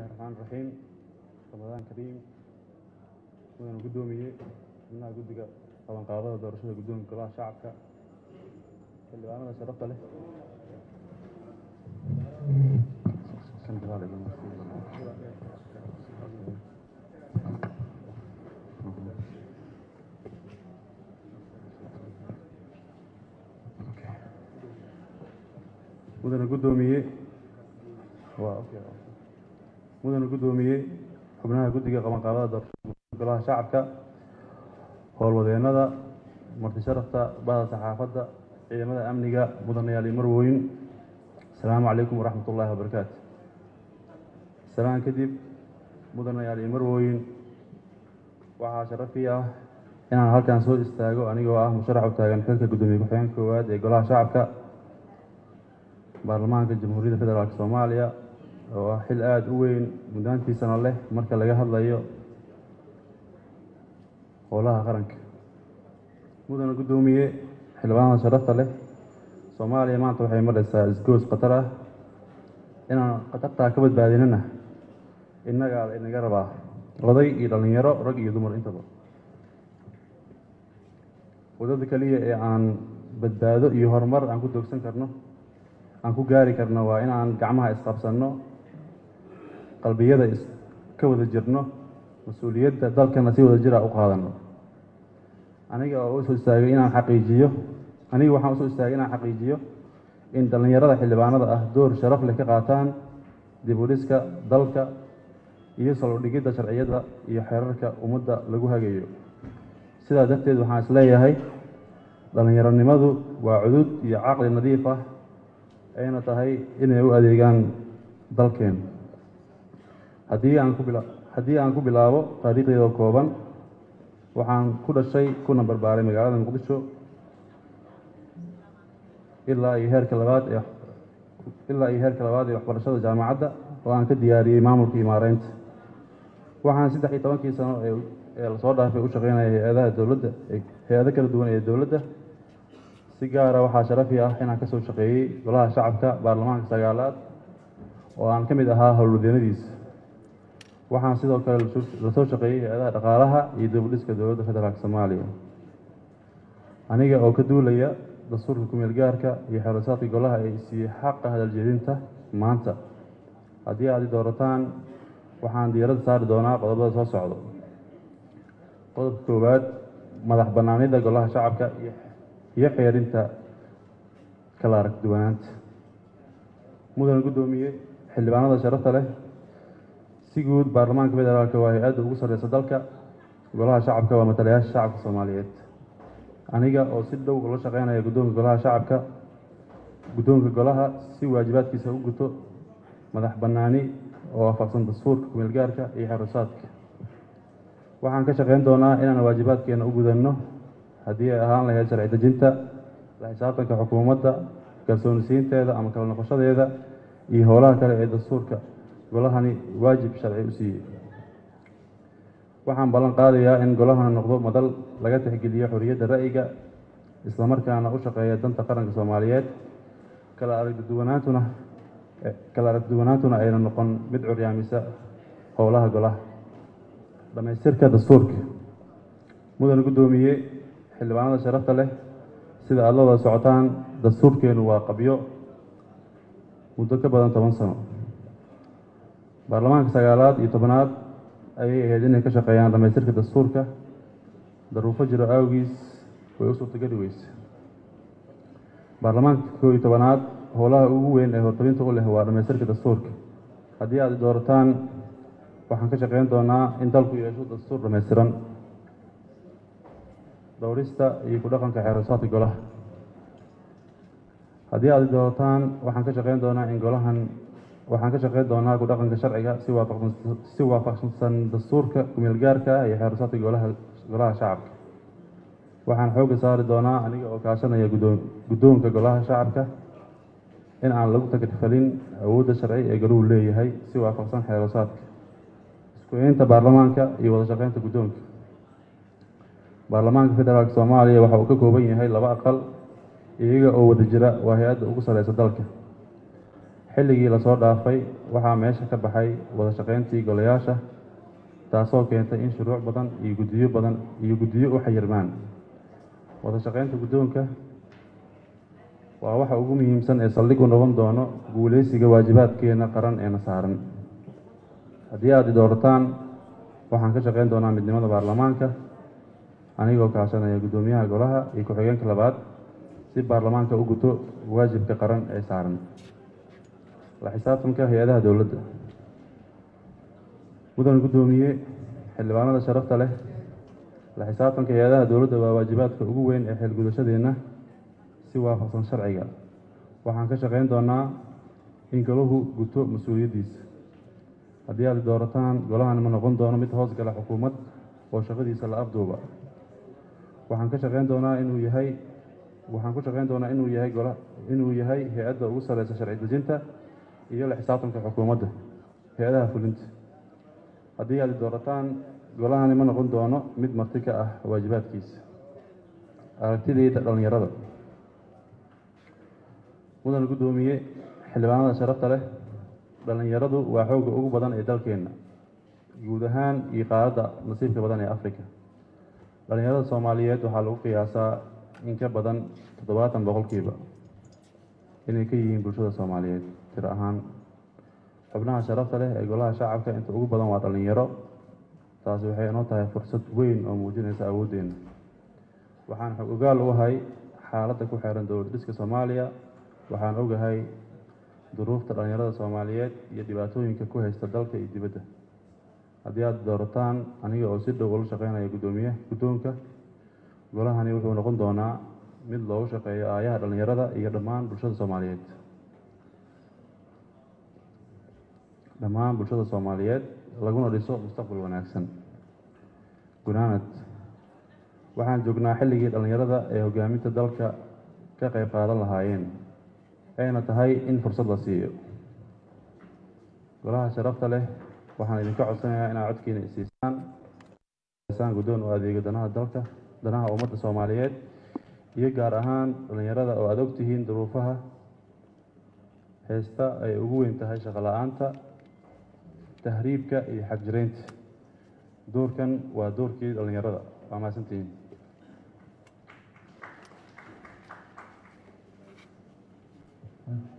raxmaan raxiim ramadaan kariim mudana guddoomiye xubnaha guddiga qabanqaabada doorashada guddoonka golaha shacabka xildhibaanada sharafta leh mudana guddoomiye waa mudana guddoomiye xubnaha guddiga qabanqaabada doorashada golaha shacabka howlwadeennada marti sharafta bahda saxaafadda ciidamada amniga mudanayaal iyo marwooyin asalaamu calaykum waraxmat ullaahi wabarakaatu salaan kadib mudanayaal iyo marwooyin waxaa sharafii ah inaan halkan soo istaago anigoo ah musharax u taagan xilka guddoomiye ku-xigeenka koowaad ee golaha shacabka baarlamaanka jamhuuriyadda federaalk soomaaliya oo ah xil aada u weyn muddaantiisana leh marka laga hadlayo howlaha qaranka mudana guddoomiye xildhibaanada sharafta leh soomaaliya maanta waxay maraysaa isgoos khatar ah inaan khatartaa ka badbaadinana innagaa inaga rabaa oday iyo dhallinyaro rag iyo dumar intaba waddada keliya ee aan badbaado iyo horumar aan ku doogsan karno aan ku gaari karno waa in aan gacmaha isqabsanno qalbiyada iska wada jirno mas-uuliyadda dalkana si wada jira u qaadano aniga oo usoo istaagay inaan xaqiijiyo aniga waxaan usoo istaagay inaan xaqiijiyo in dhallinyarada xildhibaanada ah door sharaf leh ka qaataan dib u dhiska dalka iyo salodhigidda sharciyada iyo xeerarka ummadda lagu hagayo sidaa darteed waxaan isleeyahay dhallinyaronimadu waa cudud iyo caqli nadiif ah ayna tahay inay u adeegaan dalkeen haddii aan ku bila haddii aan ku bilaabo taariikhdeeda kooban waxaan ku dhashay kuna barbaaray magaalada muqdisho ilaa iyo heerka labaad ee ilaa iyo heerka labaad ee waxbarashada jaamacadda oo aan ka diyaariyey maamulka iyo maareynta waxaan saddex iyo tobankii sano ee lasoo dhaafay u shaqeynaya hay-adaha dowladda hay-ado kala duwan ee dowladda si gaara waxaa sharafi ah inaan kasoo shaqeeyey golaha shacabka baarlamaanka sagaalaad oo aan ka mid ahaa howlwadeennadiisa waxaan sidoo kale lasoo shaqeeyey hay-adaha dhaqaalaha iyo dibudhiska dowladda federaalk soomaaliya aniga oo ka duulaya dastuurka kumeel gaarka iyo xeerasaadka golaha ee siiyey xaqa hadaljeedinta maanta haddii aad i doorataan waxaan diiradda saari doonaa qodobada soo socdo qodobka koowaad madax bannaanida golaha shacabka iyo iyo xeerinta kala arag duwanaanta mudana guddoomiye xildhibaanada sharafta leh si guud baarlamaanka federaalk waa hay-adda ugu sarreysa dalka golaha shacabka waa matalayaasha shacabka soomaaliyeed aniga oo si dhow ula shaqeynaya guddoonka golaha shacabka guddoonka golaha si waajibaadkiisa u guto madax bannaani oo waafaqsan dastuurka kumeel gaarka iyo xerusaadka waxaan ka shaqeyn doonaa inaan waajibaadkeena u gudanno haddii ay ahaan lahayd sharci dejinta la xisaabtanka xukuumadda kalsoonisiinteeda ama kala noqoshadeeda iyo howlaha kale ee dastuurka golahani waajib sharci u siiyey waxaan ballan qaadayaa in golahani noqdo madal laga tixgeliyo xorriyadda ra'yiga islamarkaana u shaqeeya danta qaranka soomaaliyeed kala aragduwanaantuna kala aragduwanaantuna ayna noqon mid curyaamisa howlaha golaha dhamaystirka dastuurka mudana guddoomiye xildhibaanada sharafta leh sida aada la wada socotaan dastuurkeenu waa qabyo muddo ka badan toban sano baarlamaanka sagaalaad iyo tobanaad ayay ahayd inay ka shaqeeyaan dhamaystirka dastuurka daruufo jiro awgiis way u suurtageli weyse baarlamaanka koo iyo tobanaad howlaha ugu weyn ee hortabinta u leh waa dhamaystirka dastuurka haddii aad doorataan waxaan ka shaqeyn doonaa in dalku yeesho dastuur dhamaystiran dhowrista iyo ku dhaqanka xeerasaadka golaha haddii aad doorataan waxaan ka shaqeyn doonaa in golahan waxaan ka shaqeyn doonaa ku dhaqanka sharciga si waafaqsan si waafaqsan dastuurka kumeel gaarka ah iyo xeerasaadka golaha golaha shacabka waxaan xoogga saari doonaa aniga oo kaashanaya guddoon guddoonka golaha shacabka in aan lagu tagrifalin awoodda sharci ee goluhu leeyahay si waafaqsan xeerasaadka isku-eynta baarlamaanka iyo wada shaqeynta guddoonka baarlamaanka federaalk soomaaliya waxa uu ka kooban yahay laba aqal iyaga oo wada jira waa hay-adda ugu sarreysa dalka xilligii lasoo dhaafay waxaa meesha ka baxay wada shaqayntii golayaasha taasoo keentay in shuruuc badan iyo guddiyo badan iyo guddiyo u xayirmaan wada shaqaynta guddoonka waa waxa ugu muhiimsan ee saldhig u noqon doono guuleysiga waajibaadkeena qaran eena saaran haddii aad i doorataan waxaan ka shaqayn doonaa midnimada baarlamaanka anigoo kaashanaya guddoomiyaha golaha iyo ku-xigeenka labaad si baarlamaanka u guto waajibka qaran ee saaran la xisaabtanka hay-adaha dowladda mudan guddoomiye xildhibaanada sharafta leh la xisaabtanka hay-adaha dowladda waa waajibaadka ugu weyn ee xilgudashadeenna si waafaqsan sharciga waxaan ka shaqayn doonaa in golahu guto mas-uuliyaddiisa haddii aad doorataan golahan ma noqon doono mid hoos gala xukuumad oo shaqadiisa la afduuba waxaan ka shaqayn doonaa inuu yahay waxaan ku shaqayn doonaa inuu yahay gola inuu yahay hay-adda ugu sareysa sharci dejinta iyo la xisaabtanka xukuumadda hay-adaha fulinta haddii aad doorataan golahani ma noqon doono mid marti ka ah waajibaadkiisa aragtidayda dhallinyarada mudan guddoomiye xildhibaanada sharafta leh dhallinyaradu waa xoogga ugu badan ee dalkeenna guud ahaan iyo qaaradda nasiibka badan ee africa dhallinyarada soomaaliyeed waxaa lagu qiyaasaa in ka badan toddobaatan boqolkiiba inay ka yihiin bulshada soomaaliyeed tir ahaan xubnaha sharafta leh ee golaha shacabka inta ugu badan waa dhallinyaro taasi waxay inoo tahay fursad weyn oo muujinaysa awooddeena waxaan xog ogaal u ahay xaaladda ku xeeran dowlad dhiska soomaaliya waxaan ogahay duruufta dhallinyarada soomaaliyeed iyo dhibaatooyinka ku haysta dalka iyo dibadda haddii aad doorataan aniga oo si dhow ula shaqeynaya guddoomiye guddoonka golahani wuxuu noqon doonaa mid loogu shaqeeyo aayaha dhallinyarada iyo dhammaan bulshada soomaaliyeed dhammaan bulshada soomaaliyeed laguna dhiso mustaqbal wanaagsan gunaanad waxaan joognaa xilligii dhallinyarada ee hogaaminta dalka ka qayb qaadan lahaayeen ayna tahay in fursad la siiyo golaha sharafta leh waxaan idinka codsanayaa inaad codkiina isiisaan saan guddoon u adeego danaha dalka danaha ummadda soomaaliyeed iyo gaar ahaan dhallinyarada oo aada ogtihiin duruufaha heesta ay ugu weyn tahay shaqo la-aanta tahriibka iyo xagjiraynta doorkan waa doorkii dhallinyarada waa mahadsantihiin Mm.